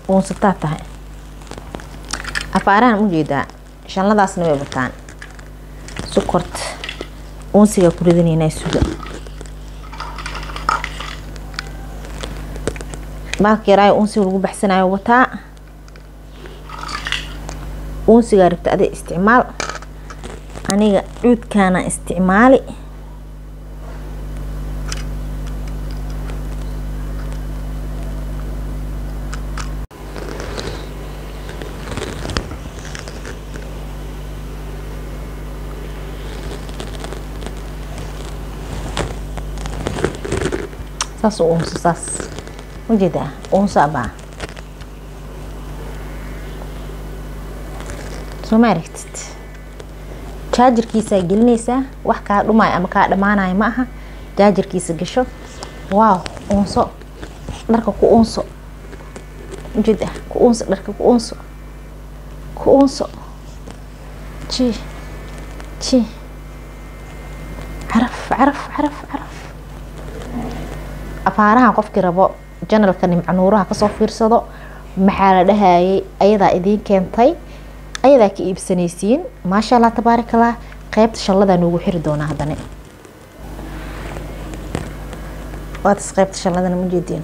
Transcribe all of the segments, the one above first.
uunsataa tahay afaarahan ujeedaa shanladaasna way bataan sukorta uunsigaa ku ridanaynaa suga baalka yaraayo uunsiga lagu baxsanayo wataa uunsigaa rabta aday isticmaal aniga cuudkaana isticmaali saas u uunso saas ujeedaa uunso abaa soo ma aragtid jaajarkiisaa gelinaysaa wax kaa dhumaayo ama kaa dhammaanayo ma aha jaajarkiisa gasho waaw uunso dharka ku uunso ujeeda ku uunso dharka ku uunso ku uunso ji ji caraf caraf caraf caraf afaarahan qofkii rabo janalka nimcanuuraha kasoo fiirsado maxaa la dhahayay ayadaa idiin keentay ayadaa ka iibsanaysiin maasha allah tabaarakallah qeybta shalladaa noogu xiri doonaa haddana waatas qeybta shalladana ma jeediin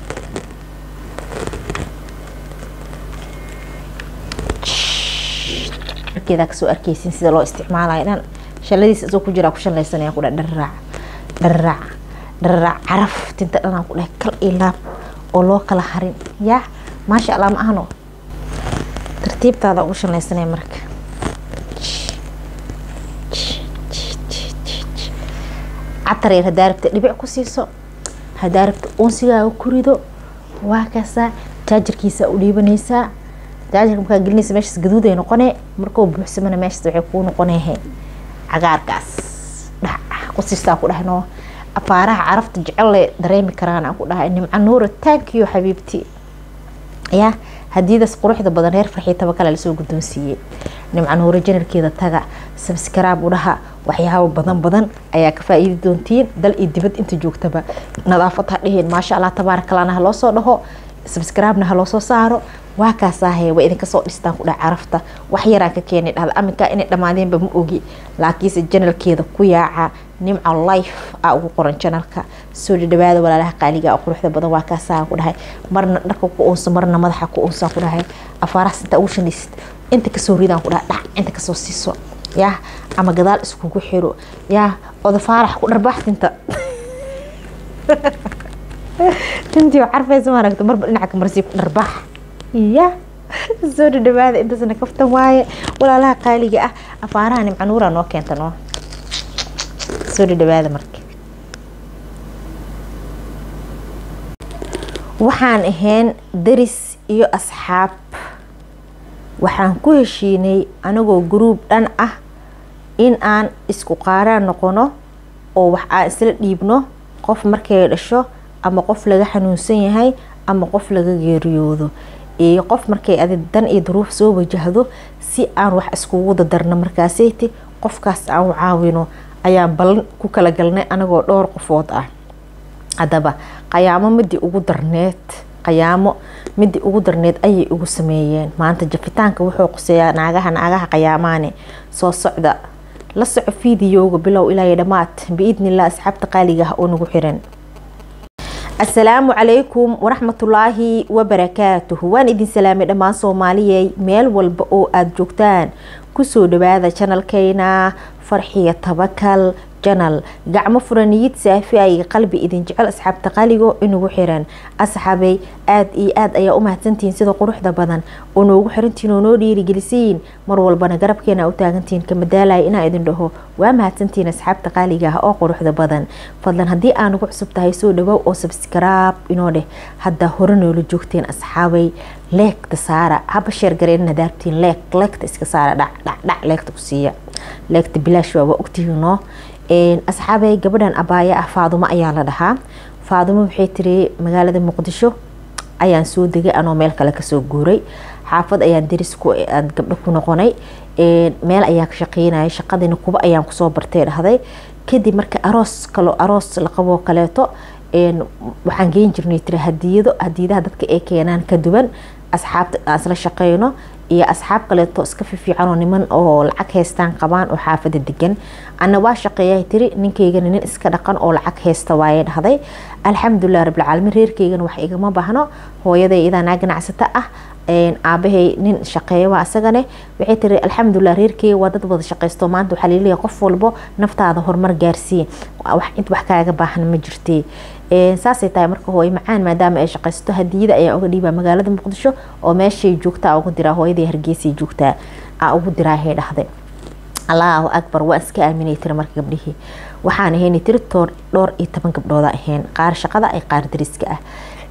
markeedaa kasoo arkeysin sida loo isticmaalayo dhan shalladiisa isoo ku jiraa ku shallaysanaya ku dha dharraac dharraac dharraac caraf tinta dhanaan ku dhahay kal iyo laab oo loo kala harin yaa maasha allah ma ahno tartiibtaada ugu shallaysanaya marka catar yar hadaa rabta dhibic ku siiso hadaa rabta uunsigaaga ku rido waa kaasaa jaajarkiisa u dhiibanaysaa jaajarka markaa gelinaysa meeshaas gaduud ay noqonee markuu buuxsamana meeshaas waxay kuu noqonehe cagaarkaas dhac ku siistaa ku dhahnoo afaaraha carafta jecelle dareemi karaan aan ku dhahay nimco nuura taankiyo xabiibti yaa hadiidaas quruxda badan reer farxiitaba kale lasoo guddoonsiiyey nimco nuura janarkeeda taga sabskaraab u dhaha waxyaabo badan badan ayaa ka faa-iidi doontiin dal iyo dibad inta joogtaba nadaafad ha dheheen maasha allah tabaarakalana ha loo soo dhaho sabskaraabna ha loo soo saaro waa kaasaahe waa idinka soo dhistaan ku dhaha carafta wax yaraan ka keenay dhahda aminkaa inay dhammaadeenba ma ogi laakiinse janalkeeda ku yaaca nimca life a ugu qoran janalka soo dhadhawaada walaalaha qaaliga oo quruxda badan waa kaasaa ku dhahay marna dharka ku uunso marna madaxa ku uunsaa ku dhahay afaarahaas intaa ugu shanaysid inta kasoo ridaan ku dhaha dhac inta kasoo siiso yaa ama gadaal iskugu xiro yaa oda faarax ku dharbaax tinta tintii oo carfaysa maaragta marba dhinaca ka marsii ku dharbaax ya soo dhadhawaada intaasna kaftan waaye walaalaha qaaliga ah afaaraha nimcanuura noo keenta noo soo dhadhawaada marka waxaan ahayn daris iyo asxaab waxaan ku heshiinay anagoo gruub dhan ah in aan isku qaaraan noqono oo wax aan isla dhiibno qof markay dhasho ama qof laga xanuunsan yahay ama qof laga geeriyoodo iyo qof markay adi dan iyo duruuf soo wajahdo si aan wax iskugu dadarno markaaseyti qofkaas aan u caawino ayaan ballan ku kala galnay anagoo dhowr qofood ah haddaba qayaamo midii ugu darneed qayaamo midii ugu darneed ayay ugu sameeyeen maanta jafitaanka wuxuu quseeyaa naagaha naagaha qayaamaane soo socda la soco fiidiyowga bilow ilaa iyo dhammaad biidnillah asxaabta qaaliga ah oo nagu xiran asalaamu calaykum waraxmatullaahi wabarakaatuhu waan idin salaamay dhammaan soomaaliyey meel walba oo aada joogtaan kusoo dhawaada janalkeyna farxiya tabakal janal gacmo furaniyid saafi ay qalbi idin jecel asxaabta qaligo inugu xiran asxaabay aada iyo aada ayaa u mahadsantihiin sida quruxda badan oo noogu xirantihiin oo noo dhiirigelisiin mar walbana garabkeena u taagantihiin kamadaalaya inaa idin dhaho waa mahadsantihiin asxaabta qaaliga ah oo quruxda badan fadlan haddii aa nagu cusub tahay soo dhawow oo sabskraab inoo dheh haddaa hore noola joogteen asxaabay leegta saara haba sheergareen hadaartiin leeg leegta iska saara dhac dhac dhac leegta ku siiya leegta bilaash waa waa ogtihiinoo asxaabay gabadhan abaaya ah faadumo ayaa la dhahaa faadumo waxay tiri magaalada muqdisho ayaan soo degay anoo meel kale kasoo guuray xaafad ayaan daris gabdho ku noqonay meel ayaan ka shaqeynaya shaqadiina kuba ayaan kusoo bartay dhahday kadib marka aroos kalo aroos la qaboo kaleeto waxaan geen jirnay tiri hadiyado hadiyadaha dadka ay keenaan ka duwan asxaabta aan isla shaqeyno iyo asxaab kaleeto iska fifiican oo niman oo lacag haystaan qabaan oo xaafada degan ana waa shaqeeya tiri ninkaygana nin iska dhaqan oo lacag haysta waaye dhahday alxamdulilah rabbilcaalamiin reerkaygana wax igama baahno hooyaday idanaa ganacsata ah aabahay nin shaqeeya waa asagane waxay tiri alxamdulilah reerkeyga waa dad wada shaqeysto maanta waxaa laleeyahay qof walbo naftaada horumar gaarsiiye int wax kaaga baahan ma jirtee saasay tahay marka hooyo macaan maadaama ay shaqaysato hadiyada ayaa uga dhiibaa magaalada muqdisho oo meeshay joogtaa ugu diraa hooyadii hargeysay joogtaa aa ugu diraa hay dhahday allahu akbar waa iska aaminay tiri marka gabdhihii waxaan ahayn tiri toor dhowr iyo toban gabdhooda ahayn qaar shaqada ay qaar dariska ah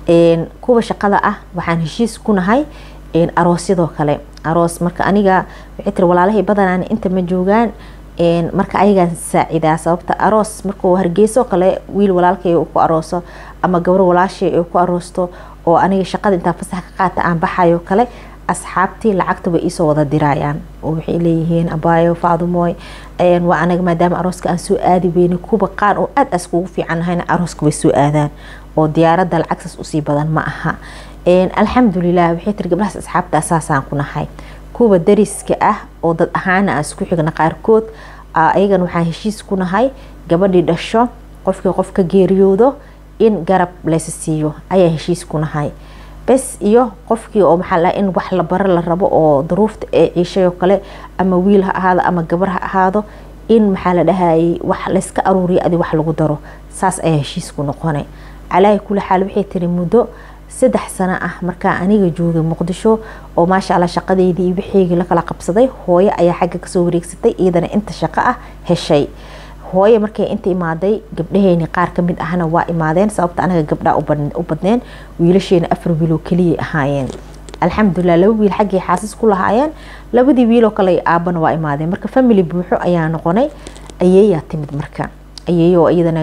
kuwa shaqada ah waxaan heshiis ku nahay aroosyadoo kale aroos marka aniga waxay tiri walaalahay badanaan inta ma joogaan marka ayagaan saacidaa sababta aroos markuu hargeyso kale wiil walaalkay uu ku arooso ama gabro walaashay ay ku aroosto oo aniga shaqada intaa fasax ka qaata aan baxayo kale asxaabtii lacagta way iisoo wada dirayaan oo waxay leeyihiin abaayo faadumooy waa anaga maadaama arooska aan soo aadi weyne kuwa qaar oo aad as kugu fiican nahayna arooska way soo aadaan oo diyaaradda lacagtaas usii badan ma aha alxamdulilah waxay tiri gabdhahaas asxaabta saasaan ku nahay kuwa dariska ah oo dad ahaana aan isku xigna qaarkood ayagan waxaan heshiis ku nahay gabadhii dhasho qofkii qof ka geeriyoodo in garab laysa siiyo ayaa heshiis ku nahay bes iyo qofkii oo maxaa laha in wax la baro la rabo oo daruufta ee ciishay oo kale ama wiil ha ahaado ama gabar ha ahaado in maxaa la dhahayay wax layska aruuriyo adi wax lagu daro saas ayaa heshiis ku noqonay calaahi kuli xaal waxay tiri muddo saddex sano ah markaa aniga joogay muqdisho oo maasha alla shaqadeydii iyo wixeygii lakala qabsaday hooyo ayaa xagga kasoo wareegsatay iyadana inta shaqo ah heshay hooye markay inta imaaday gabdhaheyni qaar kamid ahna waa imaadeen sababta anaga gabdhaa u badneen wiilasheena afar wiiloo keliyay ahaayeen alxamdulilah laba wiil xaggay xaasis ku lahaayeen labadii wiiloo kale aabana waa imaadeen marka family buuxo ayaa noqonay ayeeyaa timid marka ayeeyo iyadana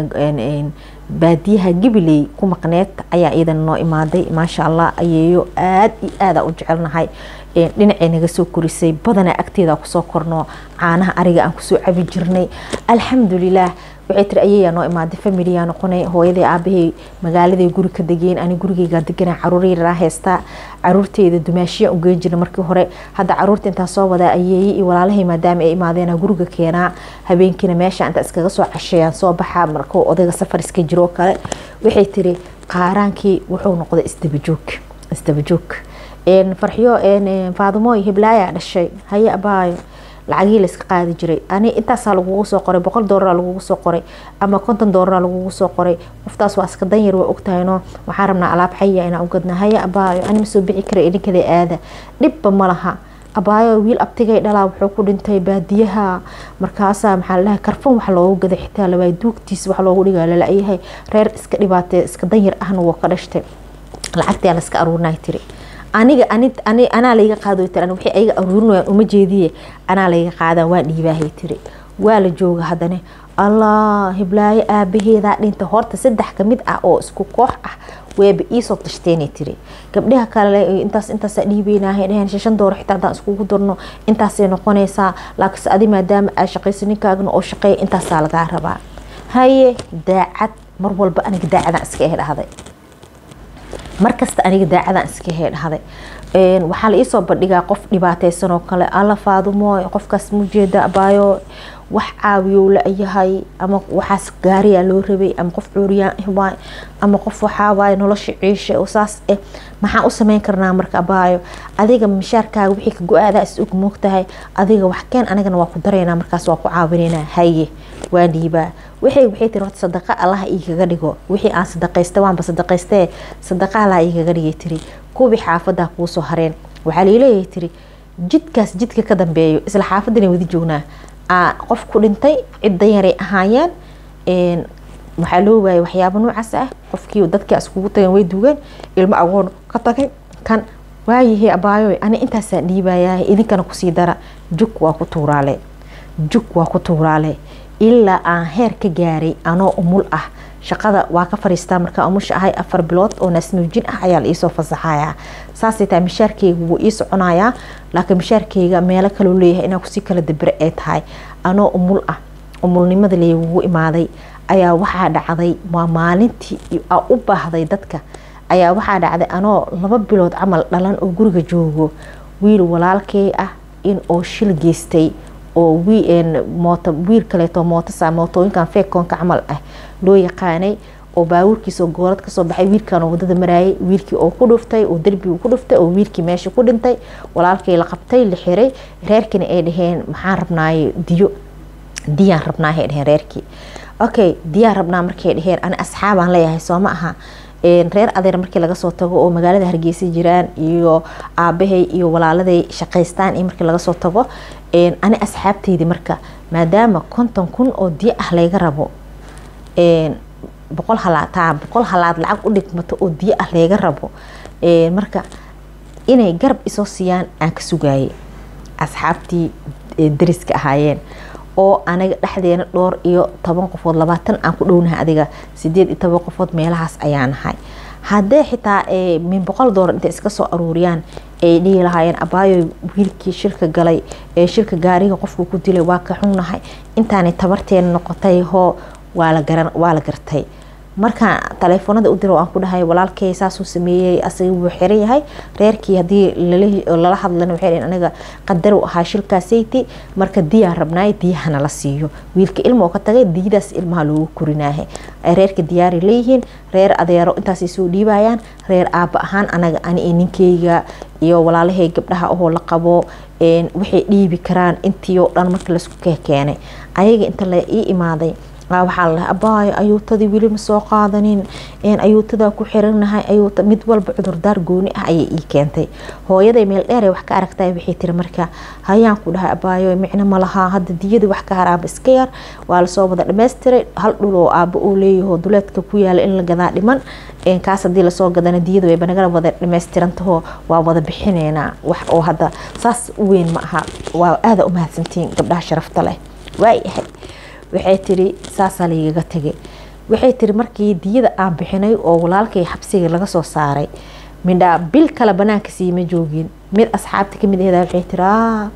baadiyaha gabiley ku maqneed ayaa iyadana noo imaaday maasha allah ayeeyo aada iyo aada u jecelnahay dhinacay naga soo korisay badanaa agteeda kusoo korno caanaha ariga aan kusoo cabi jirnay alxamdulilah waxay tiri ayeeyaa noo imaaday familiyaa noqonay hooyaday aabahay magaaladay guri ka degeen ani gurigeygaa degana caruur yaraa haystaa caruurteyda dumaashiya ugeyn jirna markii hore hadda caruurta intaa soo wadaa ayeeye iyo walaalahay maadaama ay imaadeen guriga keenaa habeenkiina meesha inta iskaga soo casheeyaan soo baxaa markuu odayga safar iska jiro kale waxay tiri qaaraankii wuxuu noqday isdabajoog isdabajoog farxiyo faadumooy hiblaayaa dhashay haye abaayo lacagihii layska qaadi jiray ani intaasaa lagugu soo qoray boqol doolara lagugu soo qoray ama konton doolara lagugu soo qoray qoftaas waa iska danyar waa ogtahayno waxaan rabnaa alaab xaya inaan ugadna haya abaayo ani ma soo bixi kara idinkada aada dhibba ma laha abaayo wiil abtigay dhalaa wuxuu ku dhintay baadiyaha markaasaa maxaa ladahay karfan wax loogu gaday xitaa labaa duugtiis wax loogu dhigaa lala-yahay reer iska dhibaatee iska danyar ahna waa ka dhashtay lacagtaa layska aruurinay tiri aniga anaa layga qaado tir waxay ayaga aruurinayaan uma jeediye anaa layga qaadaan waa dhiibaahay tiri waa la jooga haddana allah hiblaayo aabaheedaa dhinta horta saddex kamid ah oo isku koox ah weeba iisoo tashteenay tiri gabdhaha kale intaas intaasaa dhiibeynahay dhaheen shan dooro xitaa haddaan iskugu darno intaasay noqonaysaa laakiinse adi maadaama aa shaqaysa ninkaagna oo shaqeeya intaasaa lagaa rabaa haye daacad mar walba aniga daacadaan iska eh dhahday markasta aniga daacadaan iska hee dhahday waxaa la iisoo bandhigaa qof dhibaateysan oo kale alla faadumooy qofkaas mujeeda abaayo wax caawiyow la-yahay ama waxaas gaariyaa loo rabay ama qof cuuriyaan ah waay ama qof waxaawaay nolosha ciisha oo saas eh maxaan u sameyn karnaa marka abaayo adiga mishaarkaaga wixii ka go-aadaa is og moogtahay adiga wax keen anigana waa ku daraynaa markaas waa ku caawinaynaa haye waa dhiibaa waxay waxay tiri horta sadaqa allaha iikaga dhigo wixii aan sadaqaysta waanba sadaqaystee sadaqa allaha iikaga dhigay tiri kuwii xaafadaa kuusoo hareen waxaa laleeyahay tiri jidkaas jidka ka dambeeyo isla xaafadana wadi joognaa qof ku dhintay cidda yaray ahaayeen waxaa loo waayay waxyaaba noocaas ah qofkii dadkii iskugu tageen way duugeen ilmo agoon ka tagay kan waayahey abaayo ani intaasaa dhiibayaa idinkana kusii dara jug waa ku tuuraale jug waa ku tuuraale ilaa aan heer ka gaaray anoo umul ah shaqada waa ka fariistaa markaa umusha ahay afar bilood oo naasnuujin ah ayaa la iisoo fasaxayaa saasay tahay mishaarkeyga wuu ii soconayaa laakiin mishaarkeyga meelo kaloo leeyahay inaa kusii kala dabere ay tahay anoo umul ah umulnimada leeyagugu imaaday ayaa waxaa dhacday waa maalintii aa u baahday dadka ayaa waxaa dhacday anoo laba bilood camal dhalan oo guriga joogo wiil walaalkey ah in oo shil geystay oo moot wiil kaleeto mootosa mootooyinkan feekoonka camal ah loo yaqaanay oo baabuurkiisoo goolad kasoo baxay wiilkan oo wadada maraayay wiilkii oo ku dhuftay oo derbigu ku dhuftay oo wiilkii meesha ku dhintay walaalkii la qabtay la xiray reerkiina ay dhaheen maxaan rabnaaye diyo diyaan rabnaahay dhaheen reerkii okay diyaan rabnaa markay dhaheen ani asxaabaan leeyahay soo ma aha reer adeer markii laga soo tago oo magaalada hargeysa jiraan iyo aabahay iyo walaaladay shaqaystaan iyo markii laga soo tago ani asxaabteydii marka maadaama konton kun oo diyo ah layga rabo boqol halaataa boqol halaad lacag u dhigmato oo diyo ah layga rabo marka inay garab isoo siiyaan aan ka sugaayay asxaabtii dariska ahaayeen oo aniga dhexdeena dhowr iyo toban qofood labaatan aan ku dhownahay adiga sideed iyo toban qofood meelahaas ayaa nahay haddee xitaa min boqol doolar intay iska soo aruuriyaan ay dhihi lahaayeen abaayo wiilkii shirka galay ee shirka gaariga qofku ku dilay waa ka xunnahay intaanay tabarteena noqotay hoo waa la gartay markaan taleefoonada u diro aan ku dhahay walaalkey saasuu sameeyey asaga wuu xiran yahay reerkii hadii lala hadlana waxay dhaheen aniga qadar u ahaa shilkaasayti marka diyaan rabnaay diyahana la siiyo wiilka ilma oo ka tagay diyadaas ilmaha loogu korinaahe reerka diyaaray leeyihiin reer adeero intaasay soo dhiibayaan reer aaba ahaan anaga ani iyo ninkeyga iyo walaalahay gabdhaha ahoo la qabo waxay dhiibi karaan intii oo dhan marka laisku keenay ayaga inta la ii imaaday waxaa la abaayo ayuutadii weli ma soo qaadanin ayuutadaa ku xiranahay ayuuta mid walba cudurdaar gooni ah ayay ii keentay hooyaday meel dheer wax ka aragtay waxay tiri marka hayaan ku dhahay abaayo micno ma lahaa hadda diyadii wax ka haraaba iska yar waa lasoo wada dhammaystiray hal dhul oo aabo uu leeyaho duleedka ku yaala in la gadaa dhiman kaas hadii lasoo gadana diyadu wayba nagala wada dhammaystirantaho waa wada bixineynaa wax oo hadda saas u weyn ma aha waa aada u mahadsantiin gabdhaha sharafta leh waayahay waxay tiri saasaa laigaga tegay waxay tiri markii diyada aan bixinay oo walaalkay xabsiga laga soo saaray midhaa bil kale banaanka siima joogin mid asxaabta kamid ahda waxay tiri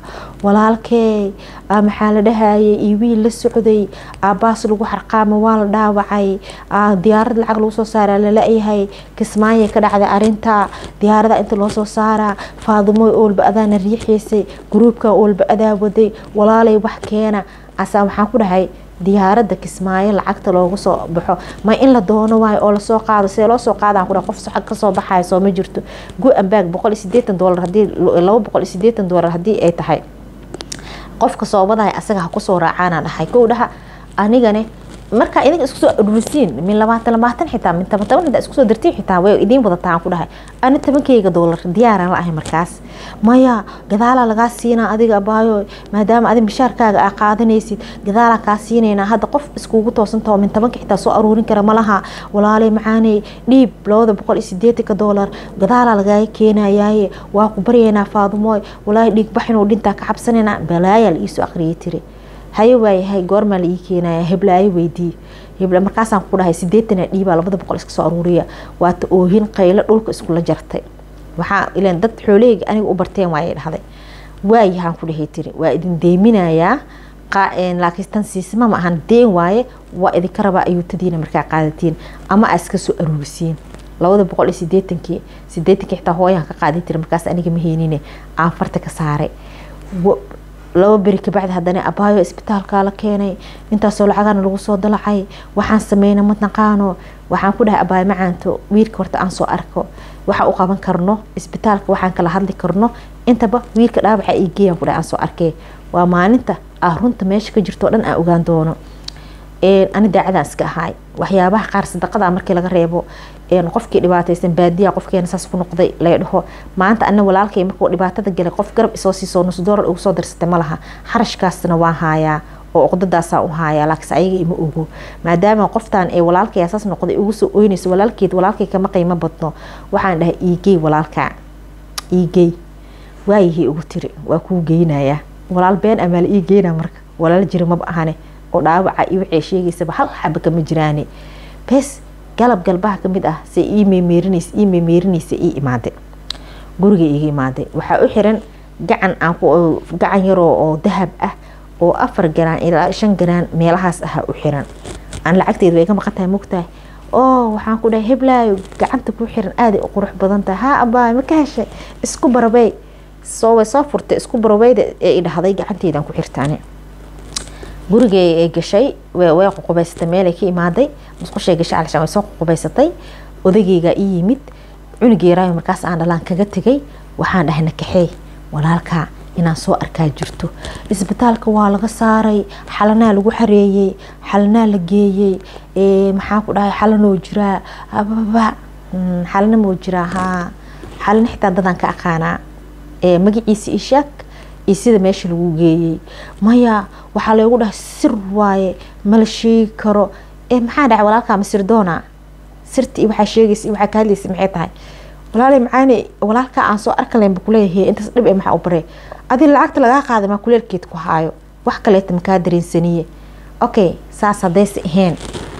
walaalkey maxaa la dhahayay iyo wiil la socday aabaas lagu xarqaama waa la dhaawacay diyaarad lacag lagu soo saaraa lala-yahay kismaaya ka dhacday arinta diyaarada inta loo soo saaraa faadumooy oolba adaana riixaysay gruubkan oolba adaa waday walaalay wax keena asaa waxaan ku dhahay diyaaradda kismaayo lacagta loogu soo baxo ma in la doono waayo oo lasoo qaado see loo soo qaadaan kudha qof socod kasoo baxaya soo ma jirto go-an baag boqol iyo sideetan doolar hadii laba boqol iyo sideetan doolar haddii ay tahay qofka soo wadaya asaga ha kusoo raacaana dhahay kow dhaha anigane markaa idinka isku soo ururisiin min labaatan labaatan xitaa min toban toban xitaa isku soo dartiin xitaa way idiin wadataa aan ku dhahay ani tobankeyga doolar diyaaraan la ahay markaas maya gadaalaa lagaa siinaa adiga abaayo maadaama adi mishaarkaaga aa qaadanaysid gadaalaa kaa siinaynaa hadda qof iskugu toosantaho min tobanka xitaa soo aruurin kara malaha walaaley macaaney dhiib labada boqol iyo sideetanka doolar gadaalaa lagaaga keenayaaye waa ku baryaynaa faadumooy walaahi dhiig baxinuu dhintaa ka cabsanaynaa balaayaa la iisoo aqriyay tiri haye waayahay goormaa la ii keenaya heblaayo weydii hebla markaasaan ku dhahay sideetana dhiibaa labada boqol iska soo aruuriya waata oohin qaylo dhulka iskula jartay waxaa ilan dad xoolaheyga aniga u barteen waayay dhahday waayahaan ku dhahay tiri waa idin deeminayaa laakiin tan siisma ma ahan deen waaye waa idinka rabaa ayuutadiina markaa qaadatiin ama aa iska soo aruurisiin labada boqol iyo sideetankii sideetankii xitaa hooyaan ka qaaday tiri markaas aniga ma heynine aan farta ka saaray laba beri kabacdi haddana abaayo isbitaalkaa la keenay intaasoo lacagana lagu soo dalacay waxaan sameyna ma naqaano waxaan ku dhahay abaayo macaanto wiilka horta aan soo arko waxa u qaban karno isbitaalka waxaan kala hadli karno intaba wiilka dhaawaca ii geeyaan ku dhahay aan soo arkee waa maalinta ah runta meesha ka jirto o dhan aan ogaan doono ani daacadaan iska ahaay waxyaabaha qaar sadaqada markii laga reebo qofkii dhibaataysan baadiya qofkeena saas ku noqday lay dhaho maanta ana walaalkay markuu dhibaatada galay qof garab isoo siisoo nus doolar ugu soo darsatay ma laha xarashkaasna waan haayaa oo uqdadaasaan u haayaa laakiinse ayaga ima ogo maadaama qoftaan ee walaalkay asaas noqday ugu soo oynayso walaalkeed walaalkay kama qiimo badno waxaan dhahay iigey walaalka iigey waayihii ugu tiri waa kuu geynayaa walaal been amaa la ii geynaa marka walaal jira maba ahane oo dhaawaca iyo waxay sheegaysaba hal xaba kama jiraane bes galab galbaha kamid ah se ii meemeerinaysa ii meemeerinaysa ii imaade guriga iiga imaade waxaa u xiran gacan aan gacan yaroo oo dahab ah oo afar garaan ilaa shan garaan meelahaas ahaa u xiran aan lacagteeda way ka maqan tahay mogtahay oo waxaan ku dhahay heblaayo gacanta ku xiran aaday u qurux badan tahay haa abaay ma ka heshay isku barabey soo way soo furtay isku barabeyda ee i dhahday gacanteydaan ku xirtaane gurigay ay gashay way ququbaysatay meelay ka imaaday musqushay gashay calashaan way soo ququbaysatay odageygaa ii yimid cunugeeraayo markaas aan dhalaan kaga tegay waxaan dhahay nakaxeey walaalkaa inaan soo arkaa jirto isbitaalka waa laga saaray xalanaa lagu xareeyey xalanaa la geeyey maxaan ku dhahay xalanoo jiraa ababa xalana moo jiraa haa xalana xitaa dadaan ka aqaanaa magaciisa ishaag iyo sida meesha lagu geeyey maya waxaa loogu dhahay sir waaye mala sheegi karo maxaa dhahay walaalkaa masir doona sirti iyo waxaa sheegaysa iyo waxaa ka hadlaysa maxay tahay walaalay macaani walaalkaa aan soo arkalenba kuleeyahay intaas dhib ee maxaa u baree adi lacagta lagaa qaaday maa kuleelkeed ku haayo wax kaleeta makaa dareensaniye okay saas haddayse ahayn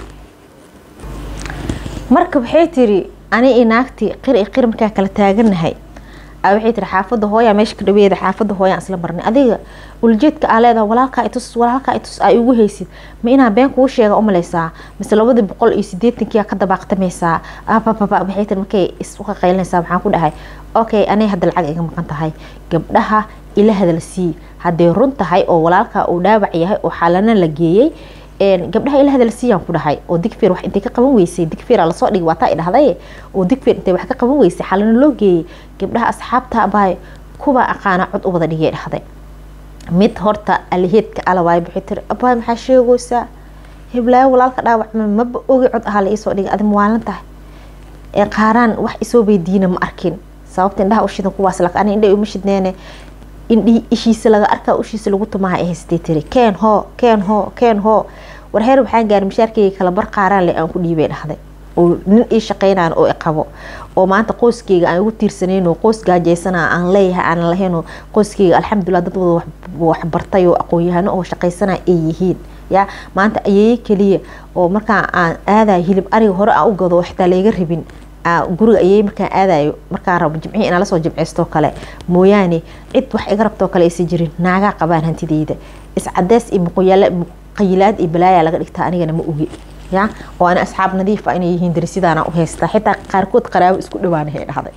marka waxay tiri ani i naagtii qir i qir markaa kala taaganahay waxay tiri xaafada hooyaa meesha ka dhaweeda xaafada hooyaan isla marnay adiga uljeedka aa leedaha walaalkaa itus walaalkaa itus aa igu haysid ma inaa been kuu sheega umaleysaa mise labadii boqol iyo sideetankia ka dabaaqtamaysaa abababa waxay tiri markay isu qaqaylinaysaa waxaan ku dhahay okay anay hadda lacag iga maqan tahay gabdhaha ila hadal sii hadday run tahay oo walaalkaa uu dhaawac yahay oo xaalana la geeyey gabdhaha ila hadal siiyaan ku dhahay oo digfeer wax intay ka qaban weysay digfeer lasoo dhigi waataa idhahday oo digfeer intay wax ka qaban weysay xalana loo geeyey gabdhaha asxaabta abaay kuwa aqaana cod u wada dhigay dhahday mid horta aliheedka alawaay bixi tiri abaay maxaa sheegaysaa heblaayo walaalka dhaawacma maba ogi cod ahaa la iisoo dhigay adi mawaalan tahay qaaraan wax isoo weydiina ma arkin sababta indhaha ushidan kuwaas lak ani indha uma shidneene indhihii ishiisa laga arkaa ushiisa lagu tumaha ay haystay tiri keen hoo keen hoo keen hoo war heer waxaan gaaray mashaarkeyga kala bar qaaraan le aan ku dhiibay dhahday oo nin ii shaqeynaan oo iqabo oo maanta qoyskeyga aan ugu tiirsanayno qoys gaajeysana aan leeyahay aanan lahayno qoyskeyga alxamdulilah dad wada waxbartay oo aqoon-yahano oo shaqeysana ay yihiin ya maanta ayeeye keliya oo markaa aan aadayo hilib ariga hore aan u gado xitaa layga rabin guriga ayey markaan aadayo markaan rabo jimcihii inaan lasoo jimceysto kale mooyaane cid wax iga rabtoo kale aysan jirin naagaa qabaan hantideyda iscadeys iyo muqayilaad iyo balaaya laga dhigtaa anigana ma ogi ya oo ana asxaab nadiif ah inay yihiin darisidaana u haystaa xitaa qaarkood qaraabo isku dhawaanahay dhahday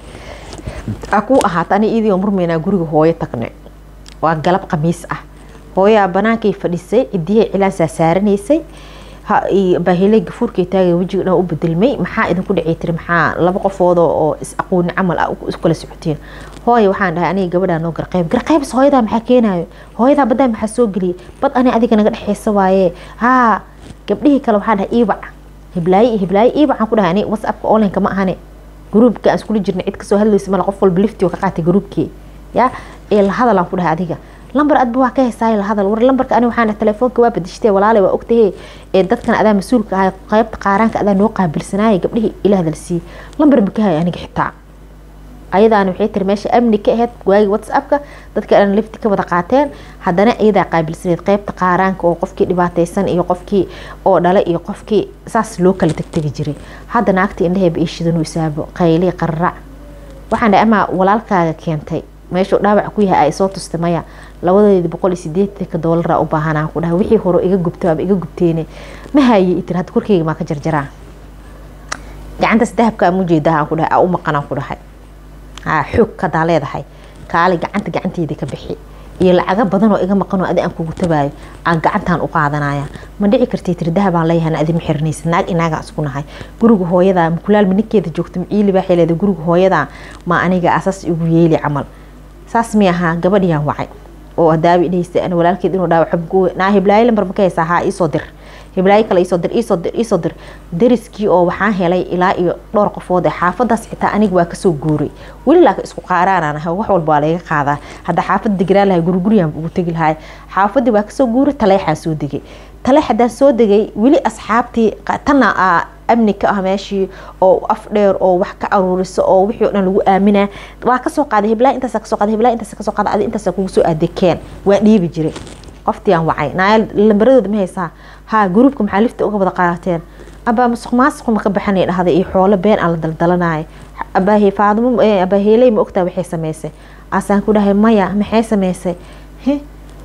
a kuu ahaata ani iidii oo murmeynaa guriga hooyo tagne waa galab khamiis ah hooyaa banaankay fadhisay cidiyahay cilaansaa saaranaysay baahiley gafuurkay taagay wejiga dhan u bedelmay maxaa idinku dhacay tiri maxaa laba qofoodo oo is aqooni camal ah isku kala socoteen hooya waxaan dhahay aniga gabadhaa noo garqeyb garqeybs hooyadaa maxaa keenayo hooyadaa baddaa maxaa soo geliyay bad ani adiga naga dhexeysa waaye haa gabdhihii kale waxaan dhahay iibac hiblaaye iyo hiblaaye iibac aan ku dhahay ani whatsappka onlineka ma ahane gruubka aan iskula jirnay cid kasoo hadlaysa mala qof walba lifti oo ka qaatay gruubkii ya ee la hadal aan ku dhahay adiga lambar adba waa ka heysaayo la hadal war lambarka ani waxaan telefoonka waa badishtee walaalay waa ogtahay ee dadkan adaa mas-uulka ahay qaybta qaaraanka adaa noo qaabilsanaaya gabdhihii ila hadal sii lambar ma ka hay aniga xitaa ayadaana waxay tiri meesha amni ka ahayd waagi whatsappka dadka dhan lifti ka wada qaateen haddana iyadaa qaabilsaneed qaybta qaaraanka oo qofkii dhibaateysan iyo qofkii oo dhale iyo qofkii saas loo kala tegtegi jiray hadda naagta indhaheeba ii shidanuu isaabo qayli qararac waxaan dhahay amaa walaalkaaga keentay meeshuu dhaawac ku yahay ay soo tustay maya labadeedi boqol iyo sideetanka doolara u baahanaa ku dhahay wixii hore iga gubta aba iga gubteene ma haye itir hadda korkeyga maa ka jarjaraa gacantaas dahabka aan ujeedaa aan ku dhahay aa u maqanaan ku dhahay haa xoog kadaa leedahay kaali gacanta gacanteeda ka bixi iyo lacago badan oo iga maqanoo adi aan kugu tabaayo aan gacantaan u qaadanaya ma dhici kartay tiri dahabaan leeyahan adima xiranaysa naag inaagaan isku nahay guriga hooyadaa makulaalma ninkeeda joogta maciili baa xeleeda guriga hooyadaa ma aniga asaas igu yeeli camal saas mi ahaa gabadhiyaan wacay oo daabi dhahaysa ana walaalkeed inuu dhaawaco naa hiblaayo lambar ma ka haysaa haa iisoo dir hiblaayo kale iisoo dir iisoo dir iisoo dir dariskii oo waxaan helay ilaa iyo dhowr qofood ee xaafadaas xitaa aniga waa kasoo guuray weli laakiin isku qaaraanaan ahay wax walba waa laga qaadaa hadda xaafad deganaan lahay guriguriyaan ugu tegi lahay xaafadii waa kasoo guuray taleexaa soo degay taleex haddaan soo degay weli asxaabtii tanna amni ka ah meeshii oo af dheer oo wax ka aruuriso oo wixii o dhan lagu aaminaa waa kasoo qaaday hiblaa intaas kasoo qaaday hiblaa intaas kasoo qaaday adi intaas kugu soo aadekeen waa dhiibi jiray qoftii aan wacay naayal lambaradooda ma haysaa haa gruubka maxaa lifta uga wada qaateen abaa masuq maasuqu ma ka baxanay dhahday iyo xoolo been aan la daldalanaayo abaahe faadimo abaaheeley ma ogtaa waxay samaysay asaan ku dhahay maya maxay samaysay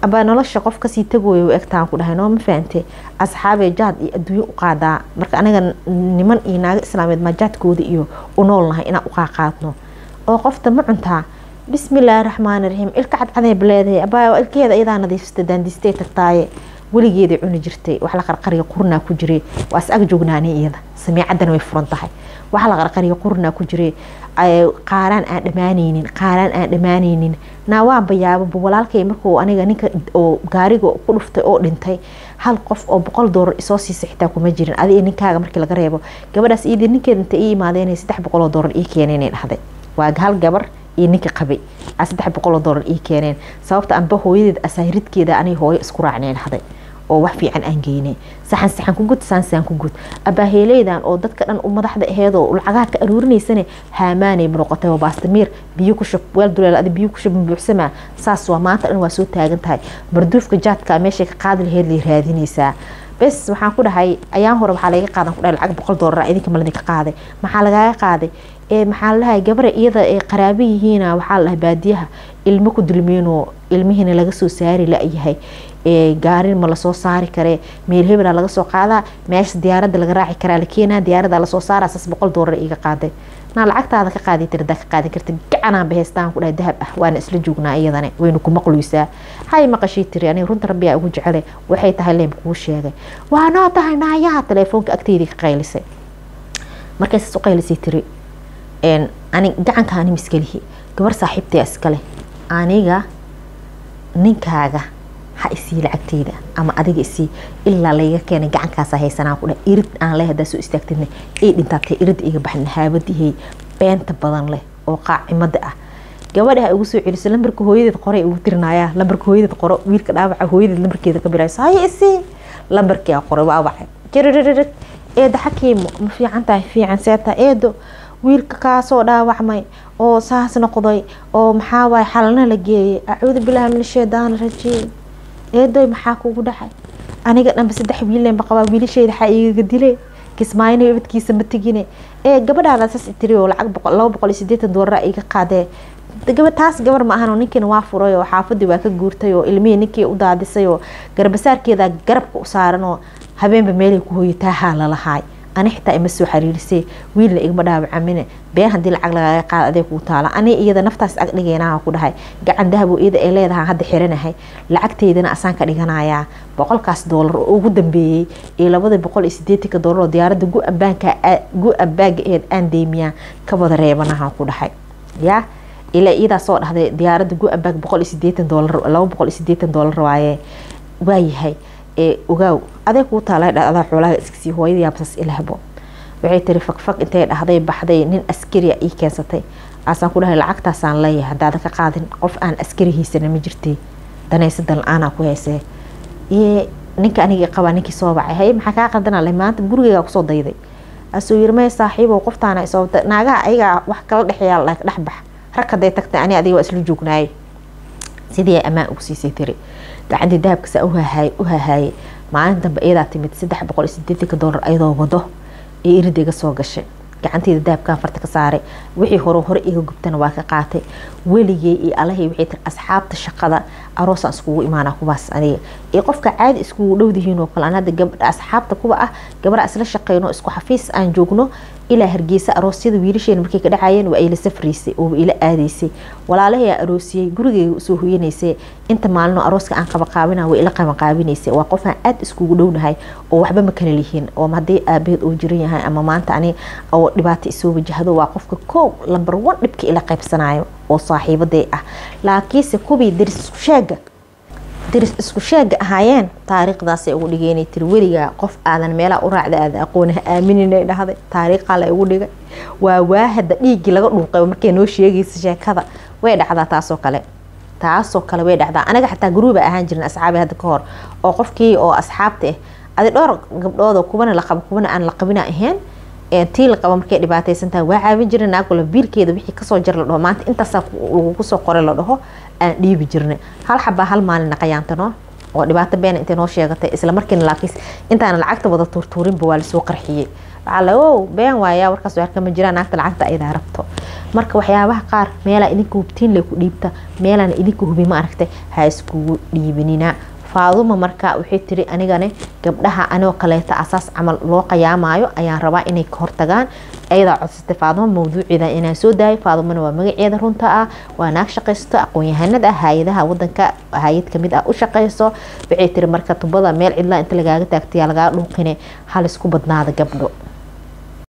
abaa nolosha qof kasii tagooya u egtaan ku dhahay noo ma fahante asxaabee jaad iyo adduunyo u qaadaa marka aniga niman iyo naago islaameed maa jaadkooda iyo u noolnahay inaan uqaaqaadno oo qofta ma cuntaa bismillaahi raxmaani raxiim ilka cadcadeeb leedahay abaa ilkeeda iyadaa nadiifsata daandistay tagtaaye weligeeday cuni jirtay wax la qarqariya qurnaa ku jiray waa is ag joognaani iyada samiicaddana way furan tahay wax la qarqariya qurnaa ku jiray qaaraan aan dhammaanaynin qaaraan aan dhammaanaynin naawaanba yaababa walaalkay markuu aniga ninka oo gaariga ku dhuftay oo dhintay hal qof oo boqol doolar isoo siisa xitaa kuma jirin adiga ninkaaga markii laga reebo gabadhaas iyadii ninkeeda inta ii imaadeen saddex boqol oo doolar ii keeneen ay dhahday waa hal gabar iyo ninka qabay a saddex boqol oo doolar ii keeneen sababta anba hooyadeed asaahiridkeeda anay hooyo isku raacnay dhahday oo wax fiican aan geynay saxan saxan ku gud saansaan ku gud abaaheeleydan oo dadka dhan u madaxda aheed oo lacagaha ka aruurinaysane haamaanay noqotay oo baastamiir biyo ku shub weel duleel adi biyo ku shub buuxsamaa saas waa maanta dhan waa soo taagan tahay marduufka jaadka meeshay ka qaadi laheyd lay raadinaysaa bes waxaan ku dhahay ayaan hore waxaa laga qaadan ku dhahay lacag boqol doolar idinka maladinka qaaday maxaa lagaaga qaaday ee maxaa ladahay gabara iyada ee qaraabo yihiina waxaa la dhahay baadiyaha ilmo ku dulmeenoo ilmihiina laga soo saari la-yahay gaarin ma lasoo saari karee meel hebela laga soo qaadaa meesha diyaaradda laga raaci karaa la keenaa diyaarada lasoo saaraa saas boqol doolar iga qaaday naa lacagtaada ka qaadi tirada ka qaadi karta gacanaan baheystaan ku dhahay dahab ah waana isla joognaa iyadane waynu ku maqluysaa hay maqashii tiri aniga runta rabbiyaa ugu jecele waxay tahay leem kuu sheegay waa noo tahay naayaha telefoonka agteydii ka qaylisay markay saas u qaylisay tiri ani gacanka ani miskalihi gabar saaxiibtay iskale aniga ninkaaga ha isii lacagteyda ama adiga isii ilaa layga keenay gacankaasa haysanaa ku dha irid aan leh hadaa soo istaagtidna ay dhintaatay irid iga baxna haabadihey beenta badan leh oo qaacimada ah gabadha ha ugu soo celiso lambarka hooyadeed qoray ugu tirinayaa lambarka hooyadeed qoro wiilka dhaawaca hooyadeed lambarkeeda ka bilayso haya isii lambarkia qoray waa wacay jiririrrig eeda xakiimo ma fiican tahay fiican seeta eedo wiilka kaasoo dhaawacmay oo saas noqday oo maxaa waay xalana la geeyay acuudu bilaahi min shaydaani rajiim eedoy maxaa kugu dhacay aniga dhanba saddex wiilenba qabaa wiilasheyda xaa igaga dile kismaayina ibadkiisa ma tegine ee gabadhaada saas tiri oo lacag boqol laba boqol iyo sideetan doolara iga qaadee gaba taas gabar ma ahan oo ninkiina waa furay oo xaafadii waa ka guurtay oo ilmihii ninkii u daadisay oo garbasaarkeeda garabka u saaran oo habeenba meelay ku hooyataahaa lalahaay ani xitaa ima soo xariirisay wiilna igma dhaawacamine been haddii lacag lagaaga qaada adee kuu taala ani iyada naftaas ag dhigeenaha ku dhahay gacan dahabo iyada ay leedahay hadda xiranahay lacagteydana asaan ka dhiganayaa boqolkaas doolar oo ugu dambeeyey iyo labada boqol iyo sideetanka doolar oo diyaaradda gu-ambaanka gu-ambaaga aheed aan deymiyaa ka wada reebanaha ku dhahay yaa ilaa iyadaa soo dhahday diyaaradda gu-ambaag boqol iyo sideetan doolar laba boqol iyo sideetan doolar waaye waayahay ee ogaaw adee kuu taala dha adaa xoolaha iskasii hooyada yaabsas ilahbo waxay tiri fagfag intay dhahday baxday nin askariya ii keensatay aasaan ku dhahay lacagtaasaan leeyahay haddaadan ka qaadin qof aan askari haysana ma jirtay danaysadan la-aanaa ku heysee iyo ninka anigii qabaa ninkii soo bacay haye maxaa kaa qaldana le maanta gurigeygaa kusoo dayday asuu yiri may saaxiibow qoftaana soo naagaha ayagaa wax kala dhexeeyaa la dhex bax rag haday tagtay ani adiga waa isla joognaayay sidii ammaan ugu siisay tiri gacantii dahabkasa uhahaay u hahaayay maalin dambe iyadaa timid saddex boqol iyo sideetanka doolar ayadoo wado ee irid iga soo gashay gacanteeda dahabkaan farta ka saaray wixii hore hore iga gubtana waa ka qaatay weligey iyo alahay waxay tiri asxaabta shaqada aroosaan iskugu imaana kuwaas aniga iyo qofka caadi iskugu dhowdihiin oo kale aan hadda gabadha asxaabta kuwa ah gabadha isla shaqeyno isku xafiis aan joogno ilaa hargeysa aroosyada wiilasheena markay ka dhacayeen waa ila safraysay oo ila aadaysay walaalahay aroosiyey gurigeyga usoo hoyanaysay inta maalino arooska aan qabaqaabina way ila qabanqaabinaysay waa qofaan aada iskugu dhownahay oo waxba ma kala lihiin oo haddii aabaheed oo jiran yahay ama maanta ani oo dhibaato isoo wajahdo waa qofka koow lambar one dhibka ila qaybsanayo oo saaxiibaday ah laakiinse kubii daris isku sheega daris isku sheega ahaayeen taariikhdaasay ugu dhigeynay tiri weligaa qof aadan meelaha u raacda aada aqoon ha aaminina dhahday taariikhaa la igu dhigay waa waahada dhiiggii laga dhuuqay markay noo sheegaysa sheekada way dhacdaa taasoo kale taasoo kale way dhacdaa anaga xataa guruuba ahaan jirin asxaabi hadda ka hor oo qofkii oo asxaabta ah adi dhowr gabdhood kuwana la qabo kuwana aan la qabina ahayn tii la qabo markay dhibaataysan tahay waa caawin jirin naagula biilkeeda wixii kasoo jar la dhaho maanta intaasaa lagugu soo qoray la dhaho aan dhiibi jirnay hal xabaa hal maalin naqayaantano oo dhibaato beena intay noo sheegatay isla markiina laakiis intaana lacagta wada tuurtuurinba waa lasoo qarxiyey waxaa la o been waaya warkaas waar kama jiraan naagta lacagta aydaa rabto marka waxyaabaha qaar meelaa idinka hubtiin le ku dhiibta meelaan idinka hubi ma aragtay ha iskugu dhiibinina faaduma marka waxay tiri anigane gabdhaha anigoo kaleeta asaas camal loo qayaamayo ayaan rabaa inay ka hortagaan ayadaa codsatay faaduma mawduuceeda inaan soo daayay faadumana waa magaceeda runta ah waa naag shaqaysto aqoon-yahanada ah hay-adaha wadanka hay-ad kamid ah u shaqayso waxay tiri marka tubada meel cidlaa inta lagaaga taagtaya lagaa dhuuqine hal isku badnaada gabdho